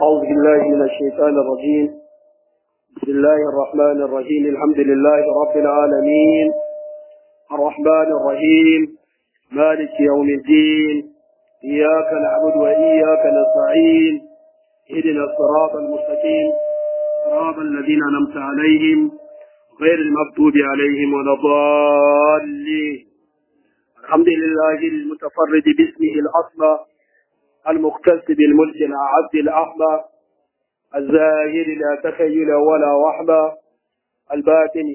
أعوذ بالله من الشيطان الرجيم بسم الله الرحمن الرحيم الحمد لله رب العالمين الرحمن الرحيم مالك يوم الدين إياك نعبد وإياك نستعين اهدنا الصراط المستقيم صراط الذين أنعمت عليهم غير المغضوب عليهم ولا الضالين الحمد لله المتفرد باسمه الأصلى المختص بالملك الأعز الأحمى الزاهر لا تخيل ولا وحمى الباطن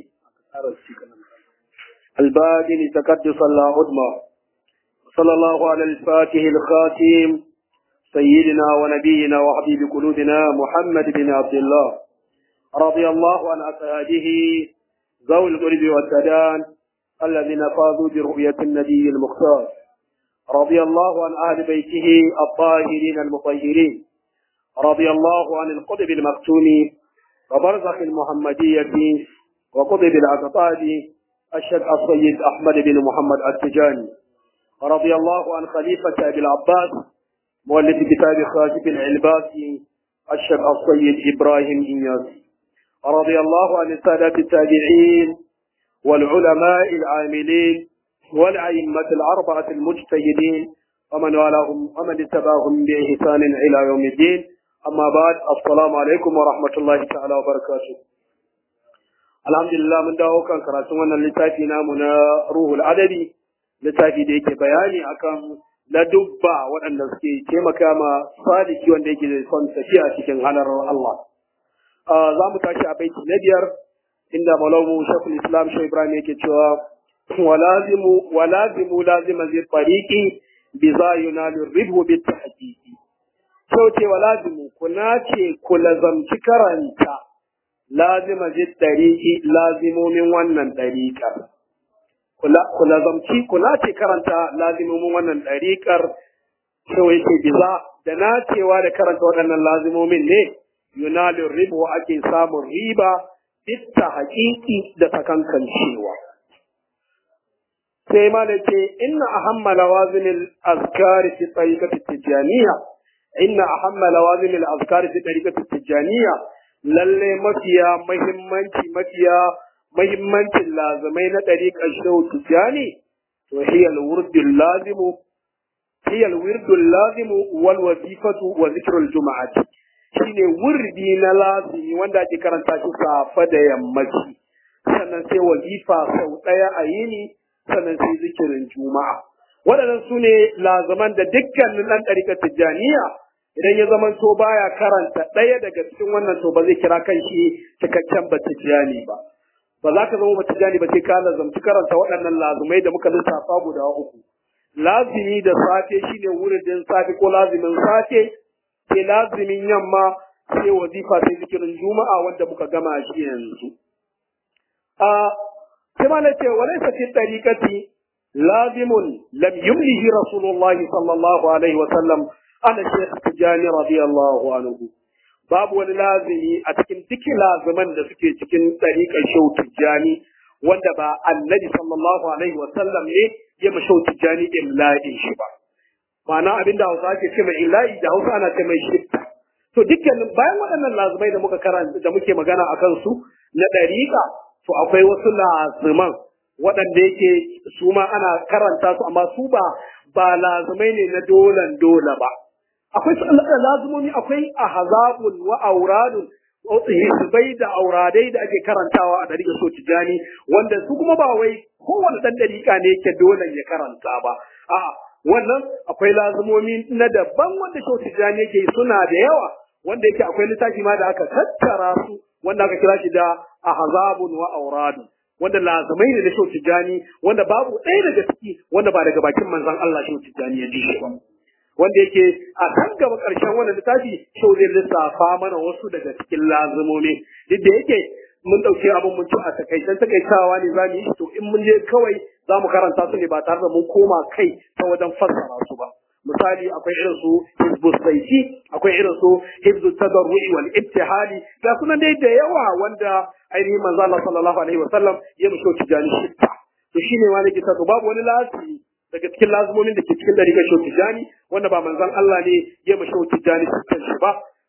الباطن تقدس لا عدمى صلى الله على الفاتح الخاتم سيدنا ونبينا وحبيب قلوبنا محمد بن عبد الله رضي الله عن أصحابه ذوي القرب والسدان الذين فازوا برؤية النبي المختار رضي الله عن أهل بيته الطاهرين المطهرين رضي الله عن القطب المختوم وبرزخ المحمدية وقطب الأقطاب الشيخ السيد أحمد بن محمد التجاني رضي الله عن خليفة أبي العباس مؤلف كتاب خاتم العلباسي الشيخ السيد إبراهيم إنياس رضي الله عن السادة التابعين والعلماء العاملين والأئمة الأربعة المجتهدين ومن والاهم ومن اتبعهم بإحسان إلى يوم الدين أما بعد السلام عليكم ورحمة الله تعالى وبركاته الحمد لله من dawo kan karatun wannan littafi namu na ruhul adabi littafi da yake bayani akan ladubba waɗanda suke taimaka ma sadiki wanda yake son tafiya cikin halar Allah za mu tashi a baiti na biyar inda malamu shakul islam shi ibrahim yake cewa walazimu walazimu lazima zai fariki bi za yunalu ribhu bi tahqiqi sau ce walazimu kuna ce ku lazamci karanta lazima zai tariki lazimomin wannan ɗariƙar ku lazamci kuna ce karanta lazimomin wannan ɗariƙar sau yake biza da nacewa da karanta waɗannan lazimomin ne yunalu ribhu ake samun riba bitta haƙiƙi da sakankancewa. sai ma da ce inna ahamma lawazimil azkari fi tariqati tijaniya inna ahamma lawazimil azkari fi tariqati tijaniya lalle mafiya muhimmanci mafiya muhimmancin lazimai na tariqar shehu tijani to hiya alwurdul lazimu hiya alwirdul lazimu wal wazifatu wa zikrul juma'ati shine wurdi na lazimi wanda ake karanta shi safa da yammaci sannan sai wazifa sau daya a yini sannan sai zikirin juma'a waɗannan su ne lazaman da dukkanin ɗan ɗarikar tijjaniya idan ya zama to baya karanta ɗaya daga cikin wannan to ba zai kira kan shi cikakken ba tijjani ba ba za ka zama ba tijjani ba sai ka lazamci karanta waɗannan lazumai da muka lissafa guda uku lazimi da safe shine wurin din safe ko lazimin safe sai lazimin yamma sai wazifa sai zikirin juma'a wanda muka gama shi yanzu كما نتي وليس في الطريقة لازم لم يمله رسول الله صلى الله عليه وسلم أنا الشيخ تجاني رضي الله عنه باب ولازمي أتكن تك لازما لسكي تكن طريقة شو تجاني wanda ba annabi sallallahu alaihi wasallam ne ya mashau tijani imla'in shi ba ma'ana abinda hausa ake ce mai illa'i da hausa ana ce mai shifta to dukkanin bayan waɗannan lazumai da muka karanta da muke magana akan su na ɗariƙa to akwai wasu lazuman waɗanda yake su ma ana karanta su amma su ba ba lazumai ne na dolan dole ba akwai su lazumomi akwai ahzabun wa auradun hisbai da auradai da ake karantawa a dariƙa so tijani wanda su kuma ba wai kowane ɗan dariƙa ne yake dolan ya karanta ba a'a wannan akwai lazumomi na daban wanda so tijani yake suna da yawa wanda yake akwai littafi ma da aka tattara su wanda aka kira shi da ahzabun wa auradu wanda lazamai ne na shau tijani wanda babu ɗaya daga ciki wanda ba daga bakin manzon Allah shau tijani ya ji shi ba wanda yake a kan gaba ƙarshen wannan littafi shau zai lissafa mana wasu daga cikin lazumomi duk da yake mun ɗauki abin mun ci a takaicen takaitawa ne za mu yi to in mun je kawai za mu karanta su ne ba tare da mun koma kai ta wajen fassara su ba misali akwai irin su hizbu saiti akwai irin su hizbu tadarru'i wal ibtihali ga sunan dai da yawa wanda ainihin manzo Allah sallallahu alaihi wasallam ya musho tijani shitta to shine wani kita to babu wani lasi daga cikin lazumomin da ke cikin dariƙar shehu tijani wanda ba manzon Allah ne ya ma shehu tijani cikin shi ba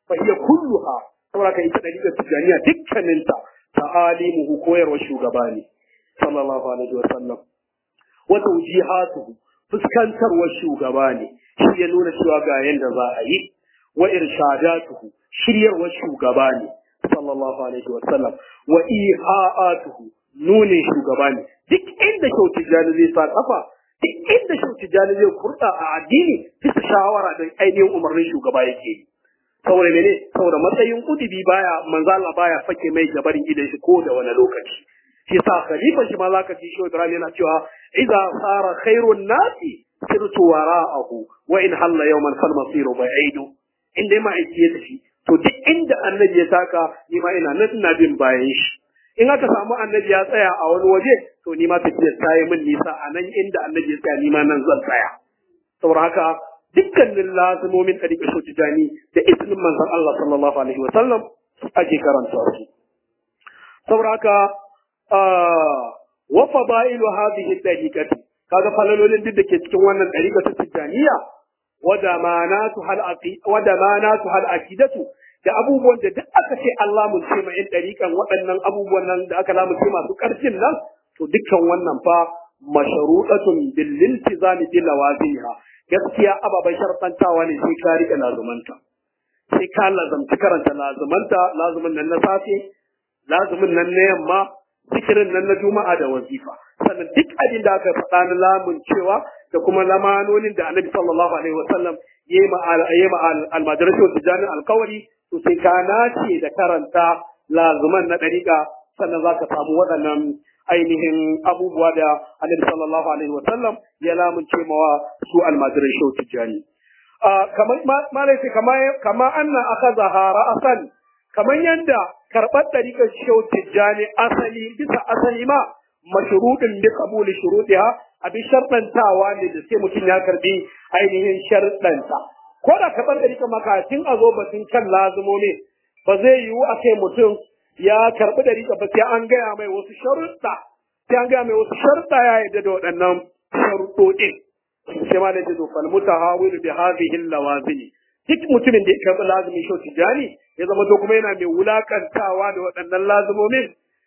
fa hiya kulluha saboda ka ita dariƙar tijaniya dukkaninta ta'alimuhu koyarwar shugaba ne sallallahu alaihi wa sallam wa tawjihatuhu fuskantarwar shugaba ne shi ya nuna cewa ga yanda za a yi wa irshadatuhu shiryarwar shugaba ne sallallahu alaihi wa sallam wa iha'atuhu nunin shugaba ne duk inda kyautu jani zai sa kafa duk inda kyautu jani zai kurɗa a addini bisa shawara da ainihin umarnin shugaba yake yi saboda mene saboda matsayin kudubi baya manzo Allah baya fake mai gabarin gidan shi ko da wani lokaci shi sa khalifa shi ma zaka ji shi Ibrahim yana cewa idza sara khairun nasi sirtu wara'ahu wa in halla yawman fal masiru ba'idu inda ma aiki ya tafi to duk inda annabi ya taka ni ma ina nan ina bin bayan shi in aka samu annabi ya tsaya a wani waje to ni ma tafiyar ta yi min nisa a nan inda annabi ya tsaya ni ma nan zan tsaya saboda haka dukkanin lazimomin ɗariƙa shotijani da izinin manzon Allah sallallahu alaihi wa sallam ake karanta su saboda haka wa fadailu hadhihi ɗariƙati kaga falalolin duk da ke cikin wannan ɗariƙa ta tijaniya wa damanatu hal wa damanatu hal aqidatu da abubuwan da duk aka ce Allah mun ce ma yan ɗariƙan waɗannan abubuwan nan da aka lamu ce masu ƙarfin nan to dukkan wannan fa mashruɗatun bil iltizami bil lawazimha gaskiya ababen sharfantawa ne sai ka riƙe lazumanta sai ka lazamci karanta lazumanta lazumin nan na safe lazumin nan na yamma zikirin nan na juma'a da wazifa sannan duk abin da aka faɗa na lamun cewa da kuma lamanonin da annabi sallallahu alaihi wasallam ya yi ma almadarasi wa tijanin alkawari to sai ka nace da karanta lazuman na ɗariƙa sannan za ka samu waɗannan ainihin abubuwa da annabi sallallahu alaihi wa sallam ya lamunce mawa su almajiran shau tijjani kamar malai kama kama anna akaza ra'asan kamar yanda karɓar ɗariƙar shau tijjani asali bisa asali ma mashruɗin bi qabuli shurutiha abin sharɗantawa ne da sai mutum ya karbi ainihin sharɗanta ko da karɓar ɗariƙar makatin a zo batun kan lazumomi ba zai yiwu a kai mutum ya karɓi ɗariƙa ba sai an gaya mai wasu sharuɗa sai an gaya mai wasu sharuɗa ya yarda da waɗannan sharuɗoɗin sai ma da jizo fal mutahawil bi hadhihi lawazimi duk mutumin da ya karɓi lazumin shau tijani ya zama to kuma yana mai wulakantawa da waɗannan lazumomin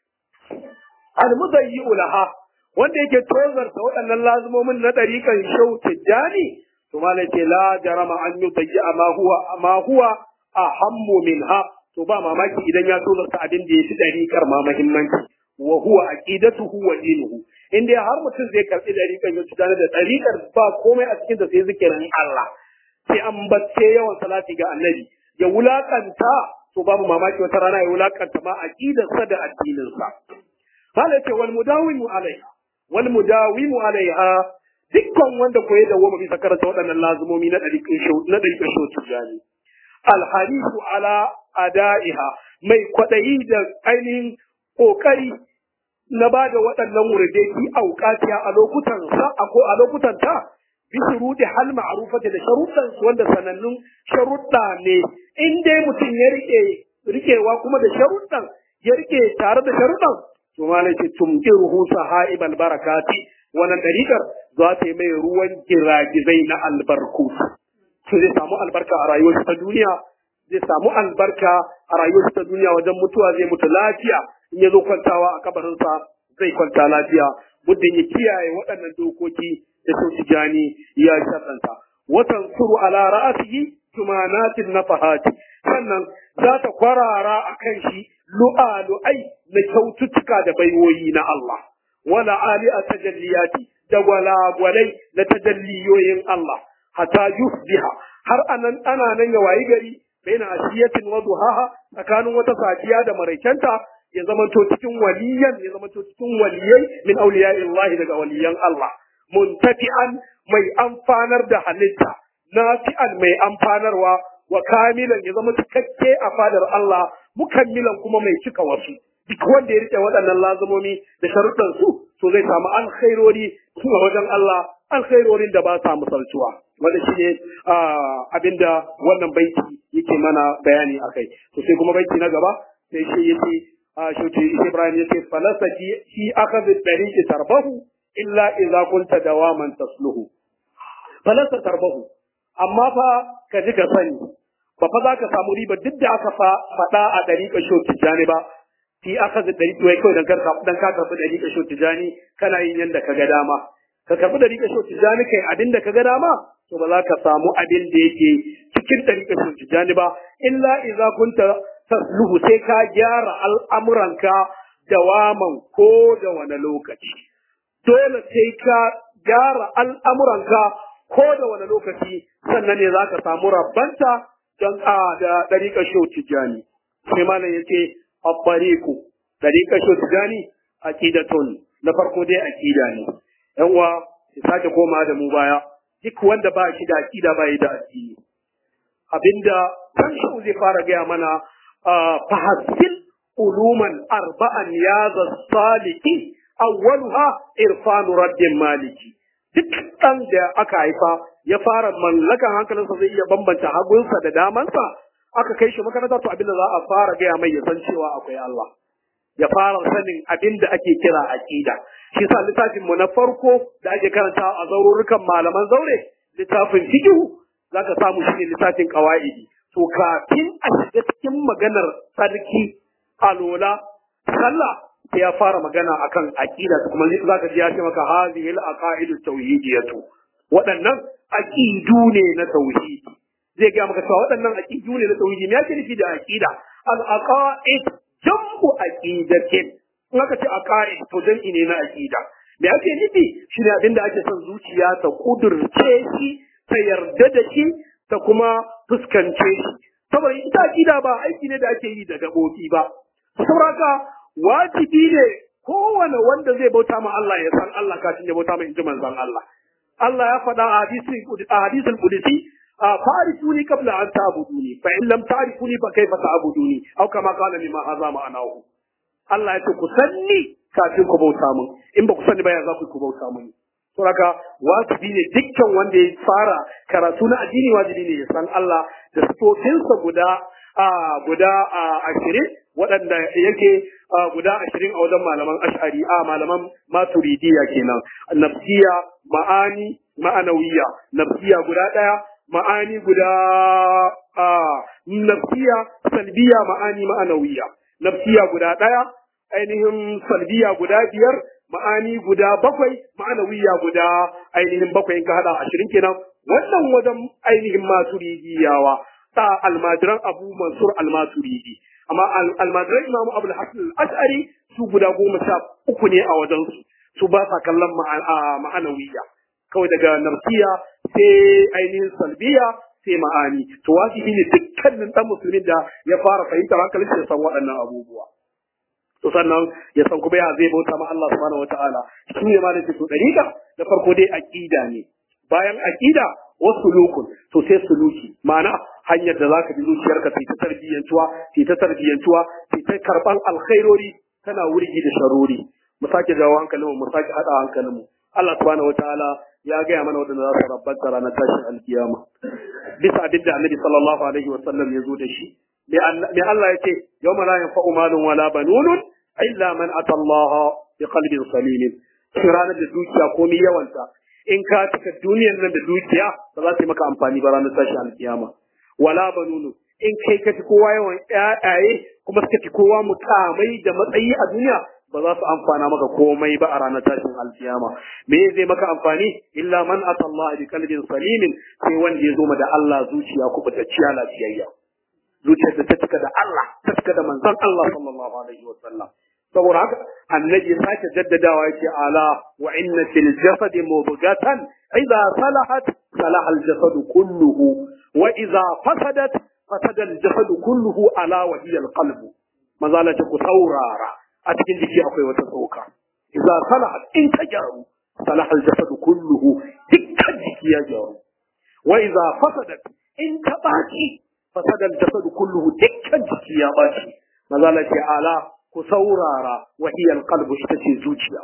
al mudayyi'u laha wanda yake tozarta waɗannan lazumomin na ɗariƙan shau tijani to malai ce la jarama an yudayyi'a ma huwa ma huwa ahammu minha to ba mamaki idan ya so zarta abin da ya fi dariƙar ma muhimmanci wa huwa aqidatuhu wa dinuhu in dai har mutum zai karɓi dariƙar ya tsaya da dariƙar ba komai a cikin da sai zikirin Allah sai an bacce yawan salati ga annabi ya wulakanta to babu mamaki wata rana ya wulakanta ma aqidarsa da addininsa hala ce wal mudawimu alaiha wal mudawimu alaiha dukkan wanda koyi da wama bisa karanta waɗannan lazumomi na ɗariƙin shau na ɗariƙin shau tijani alharisu ala ada'iha mai kwaɗayi da ainihin ƙoƙari na ba da waɗannan wuridai fi auƙatiya a lokutan sa ko a lokutan ta bi shuruɗi hal ma'rufati da sharuɗan su wanda sanannun sharuɗa ne in dai mutum ya rike rikewa kuma da sharuɗan ya rike tare da sharuɗan to malai ce tumkiruhu sahaibal barakati wannan dariƙar za ta yi mai ruwan giragizai na albarku to zai samu albarka a rayuwar ta duniya zai samu albarka a rayuwar ta duniya wajen mutuwa zai mutu lafiya in ya zo kwantawa a kabarinsa zai kwanta lafiya muddin ya kiyaye waɗannan dokoki da sun tijani ya shaɗanta watan suru ala ra'asihi tumanatin nafahati sannan za ta kwarara a kan shi lu'alu'ai na kyaututtuka da baiwoyi na Allah wala ali a tajalliyati da gwalagwalai na tajalliyoyin Allah hatta yusbiha har anan ana nan ya wayi gari baina ashiyatin wa duhaha tsakanin wata safiya da maraikanta ya zamanto cikin waliyan ya zamanto cikin waliyai min auliya'illahi daga waliyan Allah muntafi'an mai amfanar da halitta nafi'an mai amfanarwa wa kamilan ya zama cikakke a fadar Allah mukammilan kuma mai cika wasu duk wanda ya rike waɗannan lazumomi da sharuɗan su to zai samu alkhairori a wajen Allah alkhairorin da ba sa misaltuwa wanda shine abinda wannan baiti yake mana bayani akai to sai kuma baiti na gaba sai shi yace shauti Ibrahim yace falasa fi akhadh tariqi tarbahu illa idza kunta dawaman tasluhu falasa tarbahu amma fa ka ji ka sani ba fa za ka samu riba duk da aka faɗa a ɗariƙa sho tijjani ba fi aka zai ɗari tuwai kawai dan ka karɓi ɗariƙa sho tijjani kana yin yadda ka ga dama ka karɓi ɗariƙa sho tijjani kai abin da ka ga dama to ba za ka samu abin da yake cikin ɗariƙa sho tijjani ba illa idza kunta tasluhu sai ka gyara al'amuranka dawaman ko da wani lokaci dole sai ka gyara al'amuranka ko da wani lokaci sannan ne za ka samu rabbanta don a da ɗariƙar shau tijjani. Sai malam yake abbariku ɗariƙar shau tijjani aqidatun na farko dai aqida ne. ‘Yan uwa ya sake koma da mu baya duk wanda ba shi da aqida ba yi da addini. Abinda kan shau zai fara gaya mana fahasil uluman arba'an ya saliki awwaluha irfanu raddin maliki. duk ɗan da aka haifa ya fara mallakan hankalinsa zai iya bambanta hagunsa da damansa aka kai shi makaranta to abin da za a fara gaya mai ya san cewa akwai Allah ya fara sanin abin da ake kira aqida shi sa littafin mu na farko da ake karanta a zaururukan malaman zaure littafin fiqh zaka samu shi ne littafin qawaidi to kafin a shiga cikin maganar sarki alola sallah sai ya fara magana akan aqida kuma za ka ji ya ce maka hadhihi al-aqaidu tauhidiyatu waɗannan aqidu ne na tauhidi zai ga maka cewa waɗannan aqidu ne na tauhidi me yake nufi da aqida al-aqaid jam'u aqidatin in aka ce aqaid to jam'i ne na aqida me yake nufi shine abin da ake son zuciya ta kudurce shi ta yarda da shi ta kuma fuskance shi saboda ita aqida ba aiki ne da ake yi da gabobi ba saboda wajibi ne kowane wanda zai bauta ma Allah ya san Allah kafin ya bauta ma inji manzon Allah. Allah ya faɗa a hadisul qudsi fa'rifuni qabla an ta'buduni fa in lam ta'rifuni fa kayfa ta'buduni aw kama qala lima hadha ma'anahu Allah ya ce ku sanni kafin ku bauta mun in ba ku sani ba ya za ku bauta mun to haka wajibi ne dukkan wanda ya fara karatu na addini wajibi ne ya san Allah da sifofinsa guda guda ashirin waɗanda yake guda ashirin a wajen malaman ash'ari a malaman maturidiya kenan nafsiya ma'ani ma'anawiya nafsiya guda ɗaya ma'ani guda nafsiya salbiya ma'ani ma'anawiya nafsiya guda ɗaya ainihin salbiya guda biyar ma'ani guda bakwai ma'anawiya guda ainihin bakwai in ka haɗa ashirin kenan wannan wajen ainihin maturidiyawa ta almajiran abu mansur almaturidi amma almajiran imamu abu hasan al-ash'ari su guda goma sha uku ne a wajensu su ba sa kallon ma'anawiya kawai daga nafsiya sai ainihin salbiya sai ma'ani to wajibi ne dukkanin dan musulmin da ya fara fahimtar hankalin ya san waɗannan abubuwa to sannan ya san kuma ya zai bauta ma Allah subhanahu wataala shi ne ma da to dariƙa da farko dai aqida ne bayan aqida wasu lukun to sai suluki ma'ana hanyar da zaka bi zuciyarka sai ta tarbiyyantuwa sai ta tarbiyyantuwa sai ta karban alkhairori tana wurgi da sharori mu sake jawo hankalinmu mu sake hada hankalinmu Allah subhanahu wataala ya gaya mana wadanda za su rabbanta ranar tashin alkiyama bisa abin da annabi sallallahu alaihi wa sallam ya zo da shi me Allah ya ce yawma la yanfa'u malun wala banunun illa man ata Allah bi qalbin salim ranar da dukiya komai yawanta in ka cika duniyar nan da dukiya ba za ta yi maka amfani ba ranar tashin alkiyama wala banunu in kai ka fi kowa yawan ƴaƴaye kuma suka fi kowa mukamai da matsayi a duniya ba za su amfana maka komai ba a ranar tashin alkiyama me zai maka amfani illa man ata Allah bi qalbin salimin sai wanda ya zo da Allah zuciya kubutacciya lafiyayya zuciyar da ta cika da Allah ta cika da manzon Allah sallallahu alaihi wa sallam saboda haka annabi sake jaddadawa yake ala wa inna fil jasadi mubghatan idza salahat salaha al jasad kulluhu wa idza fasadat fasada al jasad kulluhu ala wa hiya al qalb mazala ta ku saurara a cikin jiki akwai wata tsoka idza salahat in ta gyaru salaha al jasad kulluhu dukkan jiki ya gyaru wa idza fasadat in ta baci fasada al jasad kulluhu dukkan jiki ya baci mazala ta ala ku saurara wahiyar kalbu ita ce zuciya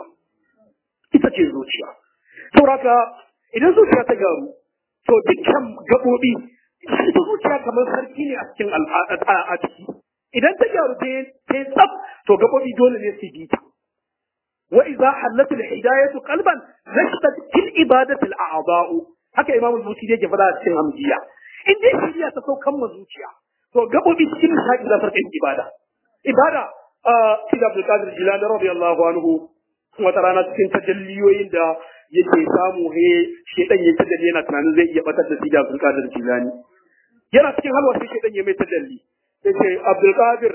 ita ce zuciya sauraka idan zuciya ta garu to dukkan gaɓoɓi ita zuciya kamar sarki ne a cikin a ciki idan ta gyaru ta yi tsaf to gaɓoɓi dole ne su bi ta wa idza hallat al hidayatu qalban nashtat fil ibadati al a'da'u haka imam al-busiri yake faɗa a cikin hamdiya in dai shiriya ta saukan ma zuciya to gabobi cikin nishaɗi za su yin ibada ibada a Sidi Abdul Qadir Jilani radiyallahu anhu wata rana cikin tajalliyoyin da yake samu he shedan ya tajalli yana tunanin zai iya batar da Sidi Abdul Qadir Jilani yana cikin halwa sai shedan ya mai tajalli sai ce Abdul Qadir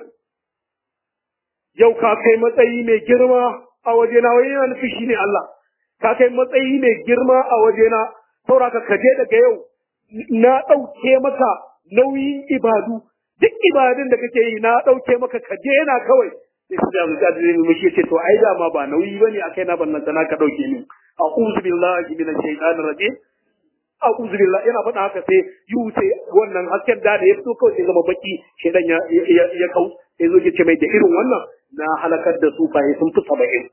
yau ka kai matsayi mai girma a wajena wai yana nufi shine Allah ka kai matsayi mai girma a wajena sauraka ka je daga yau na ɗauke maka nauyin ibadu duk ibadun da kake yi na ɗauke maka ka daina kawai sai su da muka zai mu shi ce to ai dama ba nauyi bane akai na bannan sana ka ɗauke ni a'udhu billahi minash shaitanir rajim a'udhu billahi yana faɗa haka sai yu sai wannan hasken da da ya fito kawai sai zama baki shaitan ya ya kau sai zo ce mai da irin wannan na halakar da su faye sun fi saba'in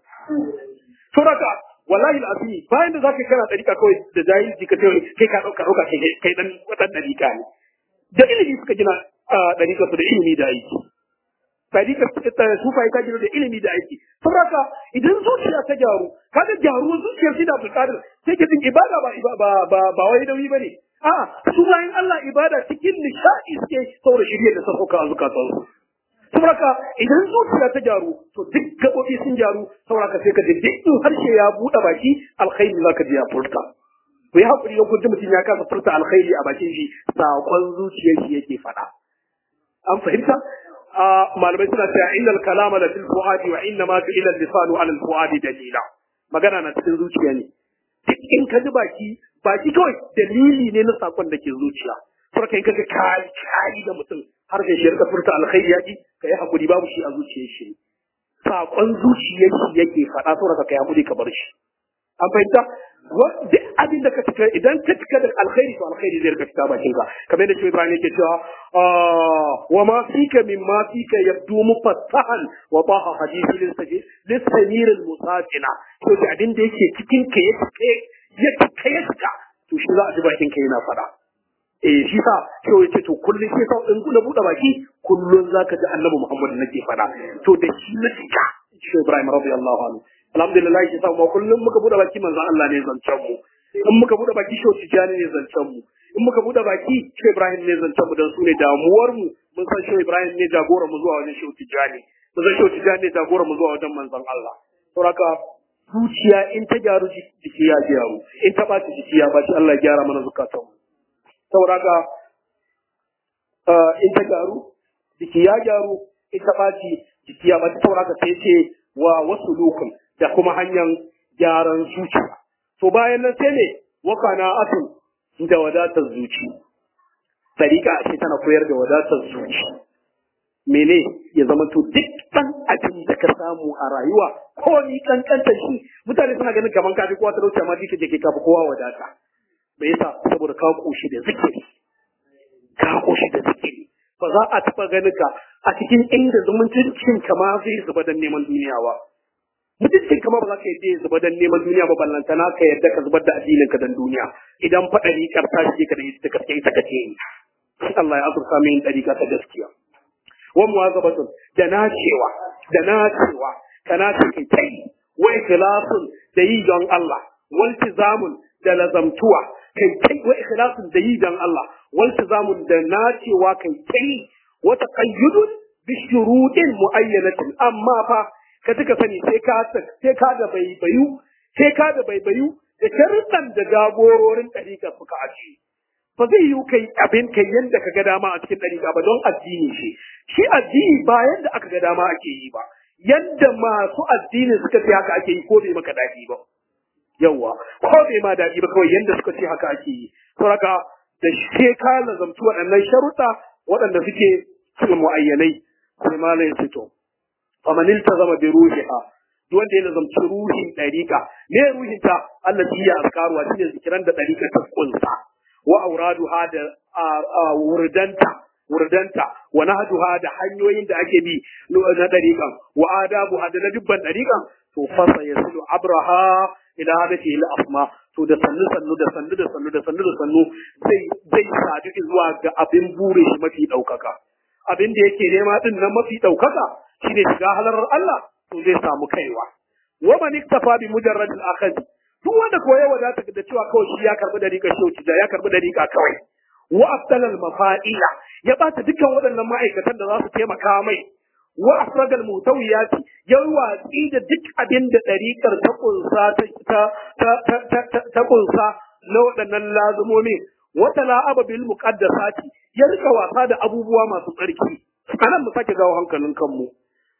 to raka wallahi al'azimi bayan da zaka kana dariƙa kawai da jahilci ka kai kai ka dauka dauka kai kai dan wadan dariƙa ne da ilimi suka gina dariƙa su da ilimi da aiki dariƙa su fa ta gina da ilimi da aiki saboda idan zuciya ta gyaru kaga gyaruwar zuciyar shi da buƙatar sai ke jin ibada ba ba ba ba wai nauyi bane a su bayan Allah ibada cikin nishadi suke saboda shirye da sauka a zukatansu saboda idan zuciya ta gyaru to duk gaɓoɓi sun gyaru saboda sai ka ji duk in harshe ya buɗe baki alkhairi za ka ji ya furta ku yi haƙuri don kun ji mutum ya kasa furta alkhairi a bakin shi saƙon zuciyar shi yake faɗa an fahimta malamai suna cewa innal kalama la fil fuadi wa inna ma fi ila lisanu ala al fuadi dalila magana na cikin zuciya ne duk in ka ji baki baki kawai dalili ne na saƙon da ke zuciya saboda in kaga kai kai da mutum har da shi rika furta alkhairi yaki kai hakuri babu shi a zuciyar shi sakon zuciyar shi yake faɗa saboda kai hakuri ka bar shi an fahimta duk abin da ka cika idan ka cika da alkhairi to alkhairi zai rika fita bakin ka kamar yadda shi Ibrahim yake cewa wa ma fika min ma fika yabdu mufattahan wa taha hadithi lisajid lisamir almusafina to da abin da yake cikin ka ya cika ya cika ya cika to shi za a ji bakin ka yana faɗa eh shi sa sai ya ce to kullum sai sa in na buɗe baki kullum zaka ji Annabi Muhammad nake faɗa to da shi na cika shi Ibrahim radiyallahu anhu alhamdulillah shi sa mu kullum muka buɗe baki manzon Allah ne zancen mu in muka buɗe baki shi Tijani ne zancen mu in muka buɗe baki shi Ibrahim ne zancen mu dan su ne damuwar mu mun san shi Ibrahim ne jagora mu zuwa wajen shi Tijani mun san shi Tijani ne jagora mu zuwa wajen manzon Allah saboda zuciya in ta gyaru jiki ya gyaru in ta ɓaci jiki ya ɓaci Allah ya gyara mana zukatanmu saboda haka in ta gyaru jiki ya gyaru in ta ɓaci jiki ya ɓaci saboda haka sai ce wa wasu lokun da kuma hanyar gyaran zuciya to bayan nan sai ne wakana atun da wadatar zuci tariƙa ce tana koyar da wadatar zuci mene ya zama to duk ɗan abin da ka samu a rayuwa ko ni kankanta shi mutane suna ganin kaman kafi kowa talauci amma dike da ke kafi kowa wadata me yasa saboda ka koshi da zikiri ka koshi da zikiri ba za a taɓa ganin ka a cikin inda zumuncin ka ma zai zuba don neman duniya ba mutuncin kama ba za ka yadda zuba don neman duniya ba ballantana ka yadda ka zubar da addinin ka don duniya idan faɗa ni karta shi ka da ita ka ita ka ce Allah ya azurta min ɗariƙa ta gaskiya wa muwazabatun da nacewa da nacewa kana kai kai wa ikhlasun da yi don Allah wal tizamun da lazamtuwa kai kai wa ikhlasun da yi don Allah wal tizamun da nacewa kai kai wa taqayyudun bi shurutin muayyanatin amma fa ka tuka sani sai ka sai ka da baibayu sai ka da baibayu da sharuɗan da jagororin ɗariƙa suka aji ba zai yi kai abin kai yadda ka ga dama a cikin ɗariƙa ba don addini shi shi addini ba yadda aka ga dama ake yi ba yadda masu addini suka ce haka ake yi ko bai maka daɗi ba yawwa ko bai ma daɗi ba kawai yadda suka ce haka ake yi saboda da sai ka lazamci waɗannan sharuɗa waɗanda suke cikin mu'ayyanai sai malam ya ce to faman iltazama bi ruhiha duk wanda ya lazamci ruhin ɗariƙa ne ruhin ta Allah ya azkaruwa shine zikiran da ɗariƙa ta kunsa wa auraduha da wurdanta wurdanta wa nahduha da hanyoyin da ake bi na dariqan wa adabuha da na dubban dariqan to fasa yasilu abraha ila hadati al asma to da sannu sannu da sannu da sannu da sannu da sannu zai zai sadu zuwa ga abin bure shi mafi daukaka abin da yake nema din nan mafi daukaka shine shiga halarar Allah to zai samu kaiwa wa man iktafa bi mujarrad al akhd duk wanda koya wadata da cewa kawai shi ya karbi dariƙa shi ya karbi dariƙa kawai wa afdalal mafa'ila ya bata dukkan waɗannan ma'aikatan da za su taimaka mai wa afradal mutawiyati ya watsi da duk abin da ɗariƙar ta kunsa ta ta ta ta ta kunsa na waɗannan lazumomi wata la'aba bil muqaddasati ya rika wasa da abubuwa masu tsarki anan mu sake gawo hankalin kanmu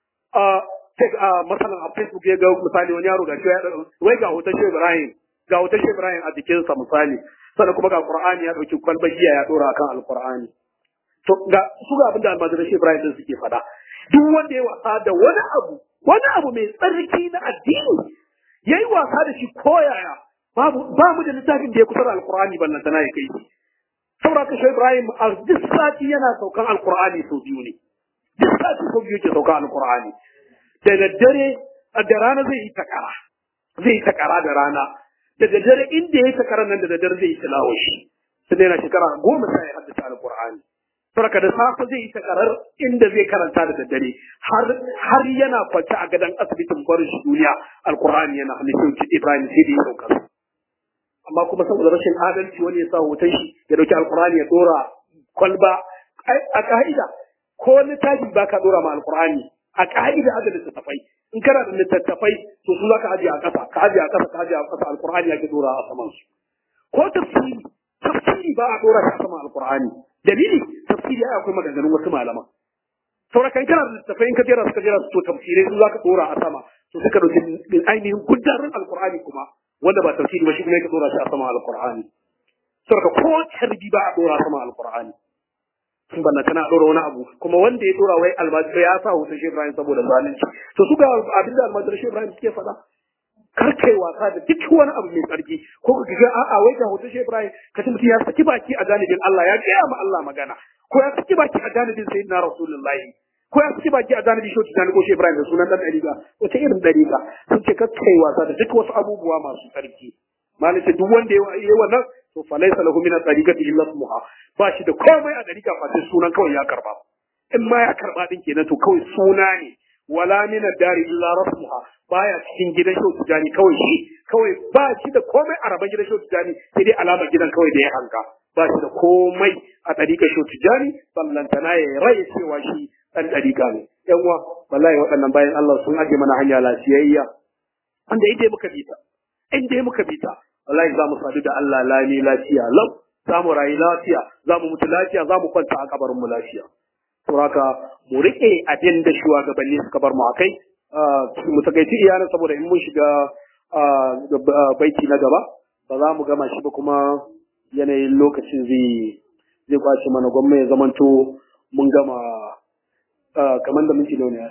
a a masalan a Facebook ya ga misali wani yaro gashi ya wai ga hoton Shehu Ibrahim ga hoton Shehu Ibrahim a jikinsa misali sannan kuma ga Qur'ani ya dauki kwalbar giya ya dora akan Al-Qur'ani to ga su ga abin da almajiran Shehu Ibrahim din suke faɗa duk wanda ya wasa da wani abu wani abu mai tsarki na addini yayi wasa da shi koyaya babu ba mu da littafin da ya kusa da Al-Qur'ani ballan tana ya kai shi saboda ka Shehu Ibrahim a duk sati yana saukan Al-Qur'ani sau biyu ne duk sati sau biyu ke saukan Al-Qur'ani da daddare da rana zai yi takara zai yi takara da rana da daddare inda ya yi takara nan da daddare zai yi tilawa shi sai yana shekara goma sai ya haddace alqur'ani saboda da safe zai yi takarar inda zai karanta da daddare har har yana kwance a gadon asibitin barin shi duniya alqur'ani yana hannun shi Ibrahim sai da ya sauka amma kuma saboda rashin adalci wani ya sa hoton shi ya dauki alqur'ani ya dora kwalba a ka'ida ko littafi ba ka dora ma alqur'ani a ka'ida da littattafai in kana da littattafai to su zaka ajiye a ƙasa ka ajiye a ƙasa ka ajiye a ƙasa alqur'ani yake dora a saman su ko tafsiri tafsiri ba a dora shi a saman alqur'ani dalili tafsiri ai akwai maganganun wasu malaman saboda kan kana da littattafai in ka jera su ka jera su to tafsirai su zaka dora a sama to suka dauki ainihin gudarin alqur'ani kuma wanda ba tafsiri ba shi kuma yake dora shi a saman alqur'ani saboda ko tarbi ba a dora a saman alqur'ani sun banna tana ɗora wani abu kuma wanda ya ɗora wai almajiri ya sa hoton Shehu Ibrahim saboda zalunci to su ga abin da almajiri Shehu Ibrahim suke faɗa kar kai wasa da duk wani abu mai tsarki ko ka ga a'a wai ga hoton Shehu Ibrahim ka ci mutum ya saki baki a janibin Allah ya gaya ma Allah magana ko ya saki baki a janibin Sayyidina Rasulullahi ko ya saki baki a janibin Shehu Tijjani ko Shehu Ibrahim da sunan dan ɗariƙa wata irin ɗariƙa sun ce kar kai wasa da duk wasu abubuwa masu tsarki malaka duk wanda ya yi wannan to fa laysa lahu min at-tariqati illa ismuha ba shi da komai a dariƙa fa sai sunan kawai ya karba in ma ya karba din kenan to kawai suna ne wala min ad-dari illa rasmuha baya cikin gidan shau tijani kawai shi kawai ba shi da komai a raban gidan shau tijani sai dai alama gidan kawai da ya hanga ba shi da komai a dariƙa shau tijani ballantana ya rai cewa shi dan dariƙa ne yan uwa wallahi waɗannan bayan Allah sun aje mana hanya lafiyayya wanda ita muka bi ta in dai muka bi ta wallahi za mu sadu da Allah lami lafiya lau za mu rayu lafiya za mu mutu lafiya za mu kwanta a kabarin mu lafiya saboda mu rike abin da shugabanni suka bar mu akai mu takaici iyalan saboda in mun shiga baiti na gaba ba za mu gama shi ba kuma yanayin lokacin zai zai kwace mana gwamma ya zamanto mun gama kamar da minti nawa ne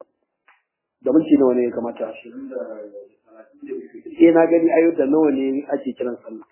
da minti nawa ne ya kamata shi eh na gani ayo da nawa ne ake kiran sallah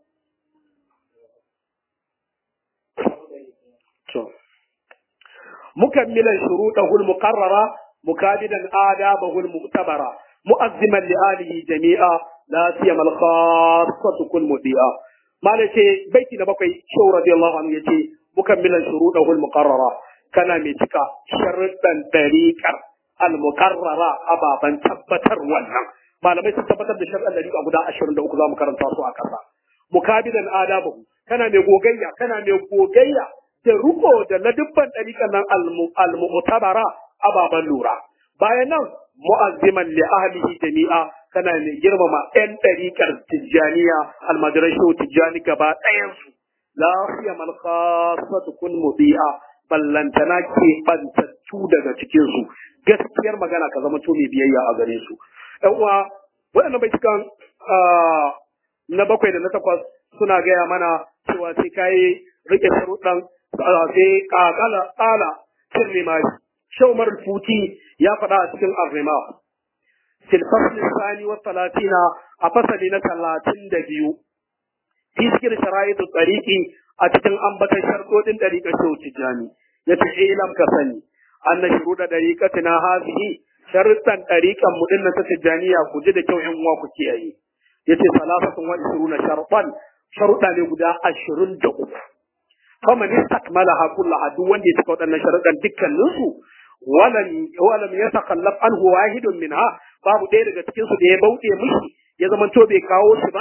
to mukammilan shuruɗahu al-muqarrara mukabidan adabahu al-mu'tabara mu'azziman li alihi jami'a la siyama al-khassatu kull mudi'a malace baiti na bakwai shaw radiyallahu anhu yace mukammilan shuruɗahu al-muqarrara kana mai cika sharuɗan dariqar al-muqarrara ababan tabbatar wannan malamai sun tabbatar da shar'an dariqa guda 23 zamu karanta su a kasa mukabidan adabahu kana mai gogayya kana mai gogayya da ruko da ladubban dariqan nan al-mu'tabara ababan lura bayan nan mu'azziman li ahlihi jami'a kana mai girmama ɗan dariqar tijjaniya almadrashu tijjani gaba ɗayan su la siyamal khassatu kun mudi'a ballantana ke bantattu daga cikin su gaskiyar magana ka zama to mai biyayya a gare su ɗan uwa waɗannan bai cikan na bakwai da na takwas suna gaya mana cewa sai kayi rike sharuɗan sai ƙaƙala ƙala sirri ma shaumar futi ya faɗa a cikin arrima fil fasli sani wa talatina a fasali na talatin da biyu fi cikin shara'itu tsariki a cikin ambatan sharɗoɗin ɗariƙar shehu tijjani ya ce ilam ka sani an na shiru da ɗariƙatina hazihi sharuɗan ɗariƙan mu ɗin ta tijjaniya ku ji da kyau ƴan uwa ku kiyaye ya ce salafatun wa ishiruna sharɗan sharuɗa ne guda ashirin da uku faman istakmalaha kullaha duk wanda ya cika waɗannan sharuɗan dukkaninsu walam walam yatakhallaf anhu wahidun minha babu ɗaya daga cikin su da ya bauɗe mishi ya zama to bai kawo shi ba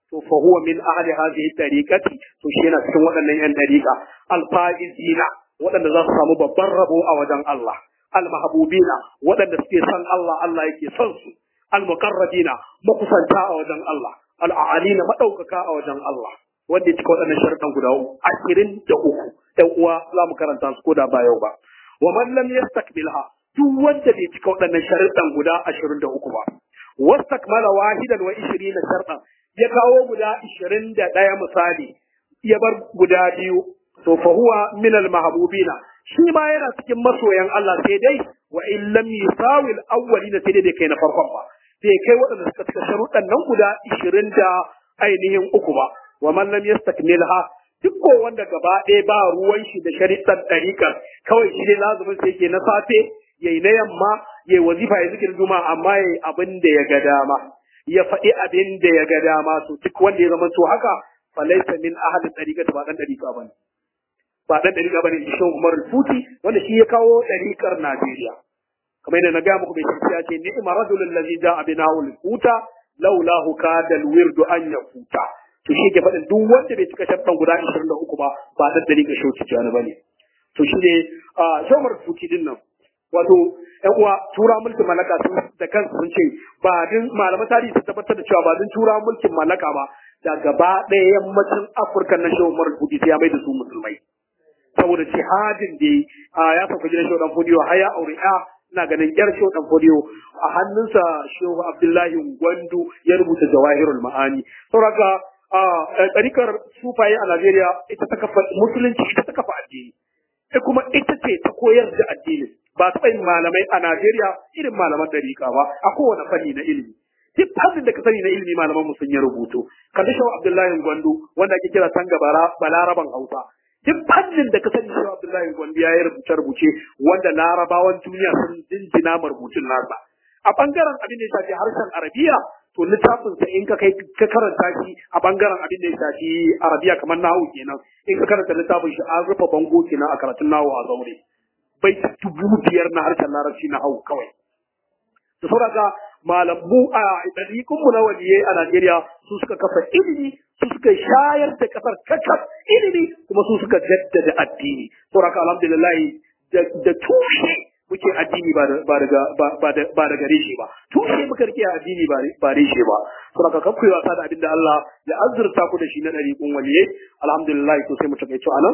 to fa huwa min ahli hadhihi tariqati to shi yana cikin waɗannan yan tariqa al-faizina waɗanda za su samu babban rabo a wajen Allah al-mahbubina waɗanda suke son Allah Allah yake son su al-muqarrabina makusanta a wajen Allah al-a'alina madaukaka a wajen Allah wanda ya cika waɗannan sharuɗan guda uku ashirin da uku ɗan uwa za mu karanta su ko da ba yau ba wa man lam yastakmilha duk wanda bai cika waɗannan sharuɗan guda ashirin da uku ba wastakmala wahidan wa ishirina sharɗan ya kawo guda ishirin da ɗaya misali ya bar guda biyu to fa huwa min al mahbubina shi ma yana cikin masoyan Allah sai dai wa in lam yusawi al awwalina sai dai bai kai na farkon ba bai kai waɗanda suka cika sharuɗan nan guda ishirin da ainihin uku ba wa man lam yastakmilha duk ko wanda gaba ɗaya ba ruwan shi da shari'ar ɗariƙar kawai shi ne lazumin sai ke na safe yayi na yamma yayi wazifa ya zikirin juma'a amma yayi abin da ya ga dama ya faɗi abin da ya ga dama to duk wanda ya zama to haka falaisa min ahli ɗariƙar ba ɗan ɗariƙa bane ba ɗan ɗariƙa bane shi Umar Futi wanda shi ya kawo ɗariƙar Najeriya kamar yadda na ga muku bai ya ce ni'ma rajulul ladzi ja'a binahul futa laulahu kadal wirdu an yafuta to shi ke faɗin duk wanda bai cika sharɗan guda 23 ba ba da dariƙa shauci jani bane to shi ne a shomar fuki din nan wato ƴan uwa tura mulkin mallaka sun da kansu sun ce ba din malaman tarihi sun tabbatar da cewa ba din tura mulkin mallaka ba da gaba ɗaya yammacin Afirka na shomar fuki sai ya mai da su musulmai saboda jihadin da ya sauka gidan shaudan fodiyo har ya aure ya ina ganin yar shehu dan fodiyo a hannunsa shehu abdullahi gwandu ya rubuta jawahirul ma'ani saboda a ɗarikar sufaye a najeriya ita ta kafa musulunci ita ta kafa addini ita kuma ita ce ta koyar da addini ba taɓa yin malamai a najeriya irin malaman ɗarika ba a kowane fanni na ilimi duk fannin da ka sani na ilimi malaman mu sun yi rubutu kalli shehu abdullahi gwandu wanda ake kira tanga balaraban hausa duk fannin da ka sani shi Abdullahi Gombe ya yi rubuce rubuce wanda larabawan duniya sun jinjina rubutun nasa a bangaren abin da ya shafi harshen arabiya to littafin sa in ka kai ka karanta shi a bangaren abin da ya shafi arabiya kamar nahu kenan in ka karanta littafin shi an rufe bango kenan a karatun nahu a zaure bai dubu biyar na harshen larabci na hau kawai da sauraka malamu a ɗariƙun mu na waliye a Najeriya su suka kafa ilimi su suka shayar da kasar kakaf ilimi kuma su suka jaddada addini sauraka alhamdulillah da tushe muke addini ba daga reshe ba tushe muka rike addini ba reshe ba saboda kan kuyi wasa da abin da Allah ya azurta ku da shi na ɗariƙun waliye alhamdulillah to sai mu takaice anan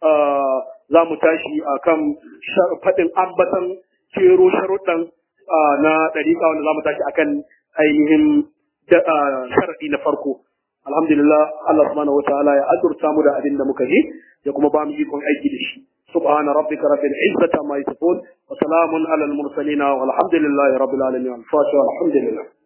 za mu tashi akan faɗin ambatan kero sharuɗan na ɗariƙa wanda za mu tashi akan ainihin sharaɗi na farko alhamdulillah Allah subhanahu wataala ya azurta mu da abin da muka ji ya kuma ba mu ikon aiki da shi سبحان ربك رب العزة عما يصفون وسلام على المرسلين والحمد لله رب العالمين الفاتحة والحمد لله